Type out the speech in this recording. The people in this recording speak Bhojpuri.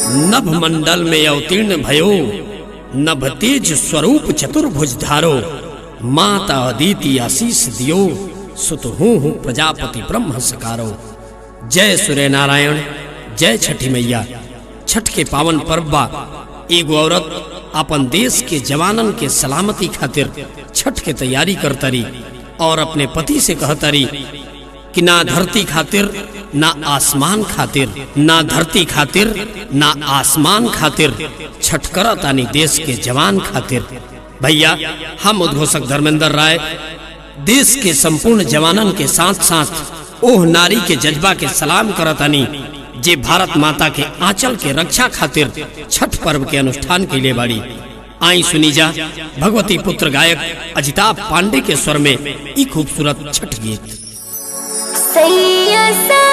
नभ मंडल में अवतीर्ण भयो नभ तेज स्वरूप चतुर्भुज धारो माता अदिति आशीष दियो सुत हूँ प्रजापति ब्रह्म सकारो जय सूर्य नारायण जय छठी मैया छठ के पावन पर्व बा एगो औरत अपन देश के जवानन के सलामती खातिर छठ के तैयारी करतरी और अपने पति से कहतरी कि ना धरती खातिर ना आसमान खातिर ना धरती खातिर ना आसमान खातिर छठ करतानी देश के जवान खातिर भैया हम उद्घोषक धर्मेंद्र राय देश के संपूर्ण जवानन के साथ साथ ओह नारी के जज्बा के सलाम करतानी जे भारत माता के आंचल के रक्षा खातिर छठ पर्व के अनुष्ठान के लिए बाड़ी आई सुनी जा भगवती पुत्र गायक अजिताभ पांडे के स्वर में ई खूबसूरत छठ गीत सैया सा